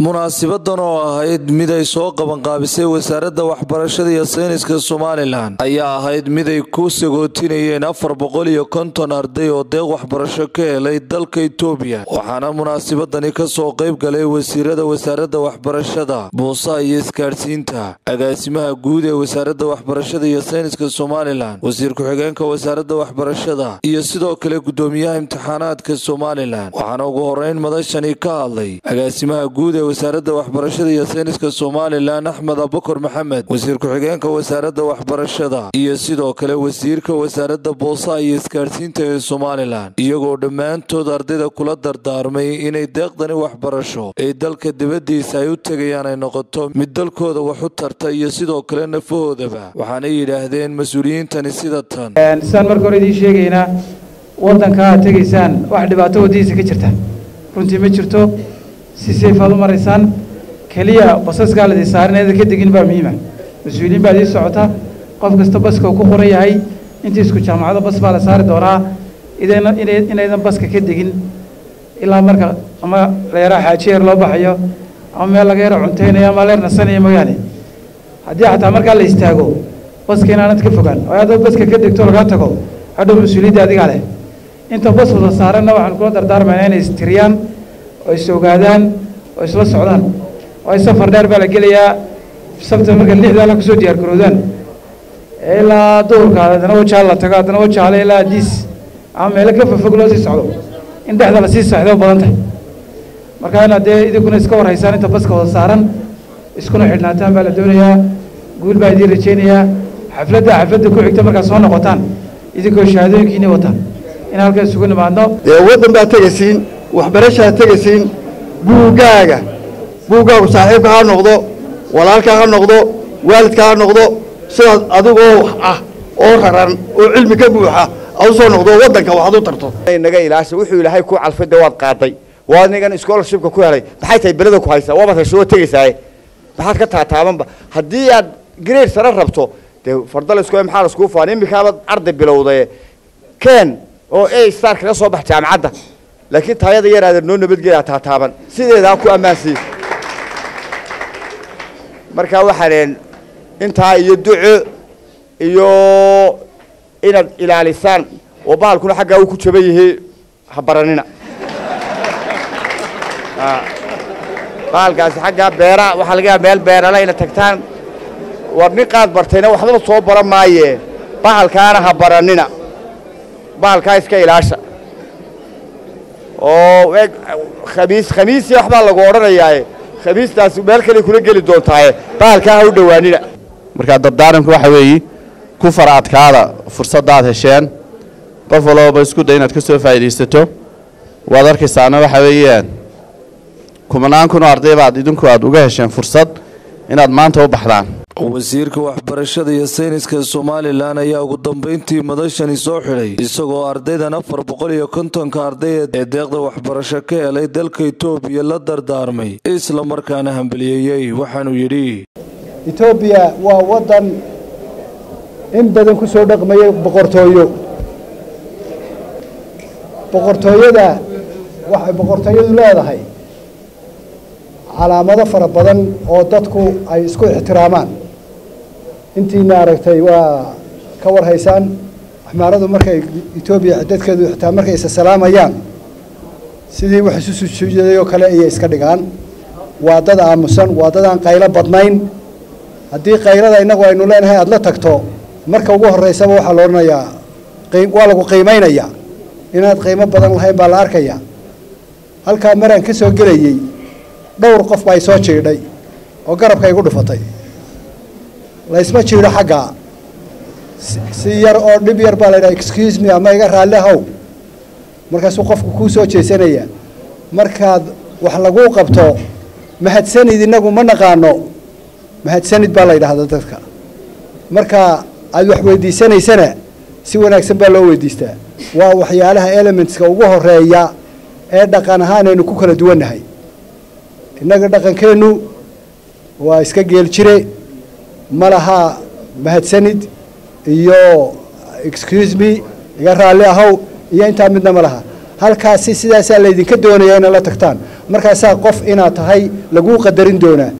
munaasibadan oo ahayd mid ay soo qabanqaabisay wasaaradda waxbarashada iyo sayniska somalilan ayaa ahayd mid ay ku sagootinayeen afar boqol iyo konton arday oo deeq waxbarasho ka helay dalka itoobiya waxaana munaasibadani kasoo qayb galay wasiirada wasaaradda waxbarashada buusaha iyo isgaadhsiinta agaasimaha guud ee wasaaradda waxbarashada iyo sayniska somalilan wasiir ku-xigeenka wasaaradda waxbarashada iyo sidoo kale gudoomiyaha imtixaanaadka somalilan waxaana ugu horeyn madashani ka hadlay agaasimaha guud ee wasaaradda waxbarashada iyo sayniska somalilan axmed abukar maxamed wasiir ku-xigeenka wasaaradda waxbarashada iyo sidoo kale wasiirka wasaaradda boosaha iyo isgaadhsiinta ee somalilan iyagoo dhammaantood ardayda kula dardaarmay inay deeqdani waxbarasho ee dalka dibaddiisa ay u tegayaan ay noqoto mid dalkooda wax u tarta iyo sidoo kale nafahoodaba waxaanay yidhaahdeen mas-uuliyiintani sida tan sidaan marka hore idiin sheegaynaa waddanka aad tegaysaan wax dhibaato waddadiisa ka jirta runtii ma jirto si sayfaad u maraysaan keliya basaskaa ladii saaran eeda ka degin baa muhiima mas-uuliyiin baa idii socota qof kasta baska uu ku qoran yahay intii isku jaamacado bas baa la saari doonaa idayna inaydan baska ka degin ilaa marka ama la yaraa xaajiyeer loo baxayo ama meel laga yaro cuntaynayo ama leer nasanayo mooyaane haddii xataa markaa la istaago baska inaanad ka fogaan oo haddaad baska ka degto lagaa tago hadhow mas-uuliyadda adigaa leh inta bas wada saaranna waxaan kula dardaarmaynaa inay istiriyaan oo is ogaadaan oo isla socdaan oo safar dheer baa la gelayaa sabta marka lixdaa la kusoo diyaar garoodaan ilaa duhurka haddana wajaal la tago haddana wajaale ilaa diis ama meelo ka fofog loo sii socdo in dhexda lasii seexdo badan tahay marka inaad dee idinkuna iska warhaysaan inta baska wada saaran iskuna xidhnaataan baa la doonayaa guul baa idiin rajaynayaa xafladda xafladda ku xigta markaad soo noqotaan idinkoo shahaadooyinkiini wataan in halkan isugu nimaadno dee waddan baad tegaysiin waxbarashaad tegaysiin buuggaaga buuggaagu saaxiibka ha noqdo walaalka ha noqdo waalidka ha noqdo sidaad adigoo wax ah oo raran oo cilmi ka buuxa aad u soo noqdo waddanka waxaad u tarto naga ilaasha wuxuu ilaahay ku calfay dee waad qaaday waa nigan scholarshipka ku helay maxay tahay belada ku haysaa waaba rashoo tegaysaaye maxaad ka taataabanba haddii aad grade sare rabto dee fardalisku maxaa laskuu faan imikaabaad arday bilowday ken oo a star kaga soo bax jaamacadda laakiin taayada yar aadan noo nabadgelyaa taataaban sideedaa ku ammaansiiy marka waxaan intaa iyo duco iyo inaad ilaalisaan oo bahalkuna xaggaa uu ku jaban yahay ha baranina bahalkaasi xaggaa beera waxaa laga yaaba meel beerala inaad tagtaan war nin qaad bartayna waxbaba soo baran maaye bahalkaana ha baranina bahalkaa iska ilaasha oo khamiis khamiisii waxbaa lagu odhanayaaye khamiistaasi meel kale kula geli doontaaye bahalkaa ha u dhowaanina markaa dardaaranku waxa weeye ku fara adkaada fursaddaad hesheen qof walbaba isku day inaad ka soo faa'iidaysato waad arkaysaana waxa weeyaan kumanaan kun oo arday baad idinku aad uga hesheen fursad inaad maanta u baxdaan wasiirka waxbarashada iyo sayniska somalilan ayaa ugu dambeyntii madashani soo xidhay isagoo ardaydan afar boqol iyo kontonka arday ee deeqda waxbarasho ka helay dalka itoobiya la dardaarmay isla markaana hambaliyeeyey waxaanuu yidhi etoobiya waa waddan in badan ku soo dhaqmayay boqortooyo boqortooyada waxay boqortooyadu leedahay calaamado fara badan oo dadku ay isku ixtiraamaan intiina aragtay waa ka warhaysaan axmaaradu markay etoobiya dadkeedu xitaa markay isa salaamayaan sidii wax isu sujuuday oo kale ayay iska dhigaan waa dad aamusan waa dad aan qaylo badnayn haddii qaylada innagu aynu leenahay aada la tagto marka ugu horreysaba waxaa la odhanayaa waa lagu qiimaynayaa inaad qiimo badan lahayn baa la arkayaa halkaa maraan ka soo gelayey dhowr qof baa isoo jiidhay oo garabka igu dhufatay laysma jiidho xaggaa si yar oo dhib yar baa la yidhaha excuse me ama iga raalli ahow markaasuu qofku kuu soo jeesanaya markaad wax laguu qabto mahadsanid innagu ma naqaano mahadsanid baa la yidhaahda dadka marka aad wax weydiisanaysana si wanaagsan baa loo weydiistaa waa waxyaalaha elementska ugu horeeya ee dhaqan ahaan aynu ku kala duwannahay innaga dhaqankeennu waa iska geel jire ma laha mahadsanid iyo excuse me iga raalli ahow iyo intaa midna ma laha halkaasi sidaasaa laydinka doonaya inaad la tagtaan markaasaa qof inaad tahay laguu qadarin doonaa